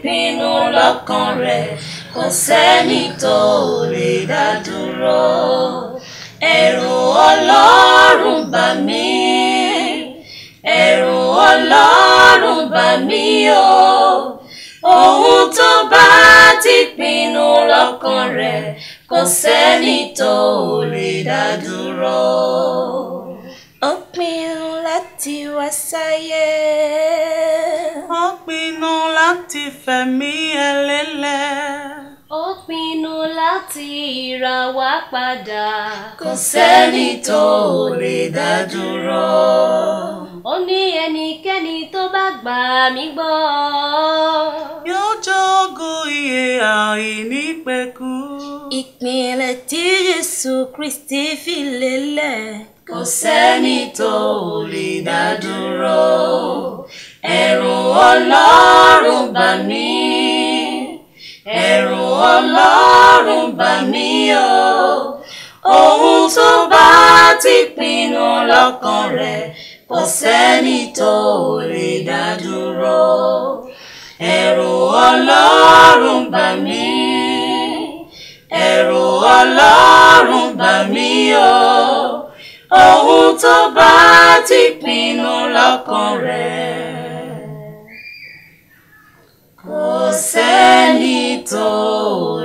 pinnu lọ́kàn rẹ̀ kò sẹ́ni tó lè dá dúró ẹ̀rù ọlọ́run bà mí ẹ̀rù ọlọ́run bà mí o ohun tó bá ti pinnu lọ́kàn rẹ̀ kò sẹ́ni tó lè dá dúró. ó pinnu láti wá sáyé. ó pinnu láti fẹ̀mí ẹ lélẹ̀. ó pinnu láti ra wá padà. kò sẹ́ni tó lè dá dúró. ó ní ẹnikẹ́ni tó bá gbà mí gbọ́. yóò jogún iye àìnípẹ̀kú. ìpìlẹ̀ tí Jésù Kristi fi lélẹ̀ kò sẹ́ni tó lè dá dúró. ẹ̀rù Ọlọ́run bà mí ẹ̀rù Ọlọ́run bà mí o ohun tó bá ti pinnu lọ́kàn rẹ̀ kò sẹ́ni tó lè dá dúró. ẹ̀rù Ọlọ́run bà mí ẹ̀rù Ọlọ́run bà mí o ohun tó bá ti pinnu lọ́kàn rẹ̀ kò sẹ́ni tó